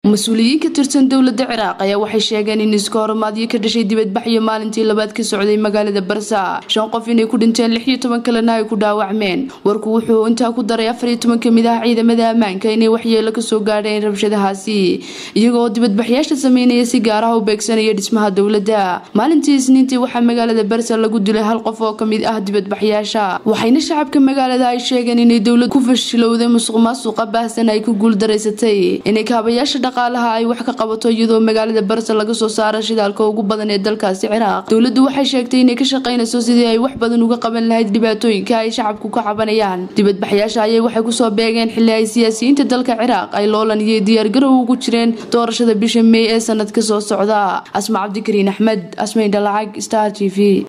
mas-uuliyiin ka tirsan dowlada ciraaq ayaa waxay sheegeen in iska horimaadyo ka dhashay dibadbaxyo maalintii labaad ka socday magaalada barsa shan qof inay ku dhinteen lix iyo toban kalena ay ku dhaawacmeen warku wuxuu intaa ku daray afar iyo toban kamid ah ciidamada ammaanka inay waxyeelo kasoo gaadheen rabshadahaasi iyagoo dibadbaxyaasha sameynaya si gaar ah u beegsanaya dhismaha dowladda maalintii isniintii waxaa magaalada barsa lagu dilay hal qof oo kamid ah dibadbaxyaasha waxayna shacabka magaalada ay sheegeen inay dowlad ku fashilowday musuq maasuqa baahsan ay ku guuldaraysatay inay kaabayaasha dhaqaalaha ay wax ka qabato iyadoo magaalada barsa laga soo saara shidaalka ugu badan ee dalkaasi ciraaq dowladdu waxay sheegtay inay ka shaqaynayso sidii ay wax badan uga qaban lahayd dhibaatooyinka ay shacabku ka cabanayaan dibadbaxyaasha ayay waxay kusoo beegeen xili ay siyaasiyiinta dalka ciraaq ay loolan iyo diyaargarow ugu jireen doorashada bisha mey ee sanadka soo socda asma cabdikariin axmed asmayn dhalacag star t v